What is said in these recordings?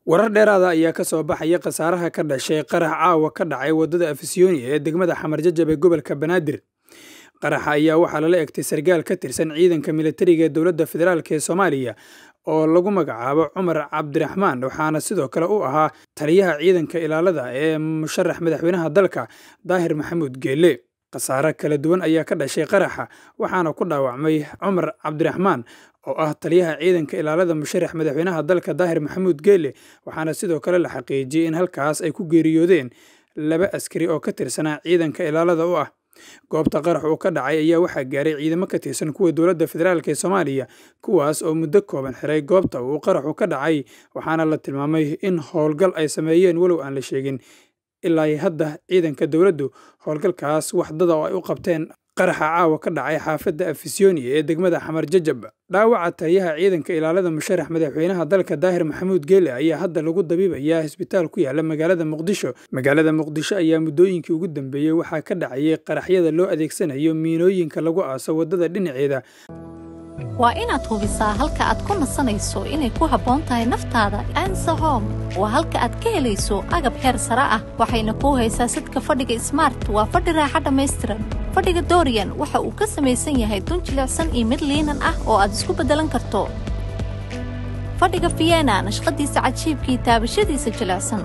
warar dheeraada ayaa ka soo baxaya khasaaraha ka dhashay qarax caawa ka dhacay waddada afisyooni ee degmada xamarjajab ee gobolka banaadir qaraxa ayaa waxaa lala egtay sargaal ka tirsan ciidanka militariga ee dowladda federaalk ee soomaaliya oo lagu magacaabo cumar cabdiraxmaan waxaana sidoo kale u ahaa taliyaha ciidanka ilaalada ee musharax madaxweynaha dalka daahir maxamuud geelle khasaare kala duwan ayaa ka dhashay qaraxa waxaana ku dhaawacmay cumar cabdiraxmaan oo ah taliyaha ciidanka ilaalada musharax madaxweynaha dalka daahir maxamuud geelle waxaana sidoo kale la xaqiijiyey in halkaas ay ku geeriyoodeen laba askari oo ka tirsanaa ciidanka ilaalada u ah goobta qarax uu ka dhacay ayaa waxaa gaaray ciidamo ka tirsan kuwa dowladda federaalk ee soomaaliya kuwaas oo muddo kooban xiray goobta uu qaraxu ka dhacay waxaana la tilmaamay in howlgal ay sameeyeen walow aan la sheegin ilaa hadda ciidanka dowladdu howlgalkaas waxdada oo ay u qabteen qaraxa caawa ka dhacay xaafadda afisyooni ee degmada xamar jajab dhaawaca taliyaha ciidanka ilaalada musharax madaxweynaha dalka daahir maxamuud geele ayaa hadda lagu dabiibayaa isbitaal ku yaala magaalada muqdisho magaalada muqdisho ayaa muddooyinkii ugu dambeeyey waxaa ka dhacayay qaraxyada loo adeegsanayo miinooyinka lagu aaso waddada dhinaceeda waa inaad hubisaa halka aad ku nasanayso inay ku habboon tahay naftaada ansa hom waa halka aad ka helayso agab heer sare ah waxayna kuu haysaa sidka fadhiga smart waa fadhi raaxa dhammaystiran fadhiga doriyan waxa uu ka samaysan yahay dun jilicsan iyo mid liinan ah oo aad isku beddelan karto fadhiga fiyena nashqadiisa cajiibkii taabashadiisa jilicsan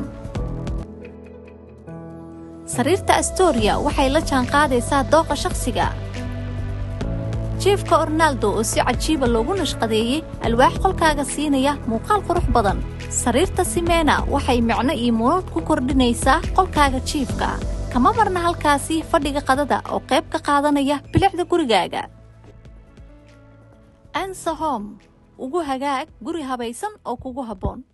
sariirta astoria waxay la jaanqaadaysaa dooqa shakhsiga jiefka ornaaldo oo si cajiiba loogu nashqadeeyey alwaax qolkaaga siinaya muuqaal qurux badan sariirta simena waxay micno iyo munuud ku kordhinaysaa qolkaaga jiifka kama marna halkaasi fadhiga qadada oo qayb ka qaadanaya bilicda gurigaaga ansahom ugu hagaag guri habaysan oo kugu habboon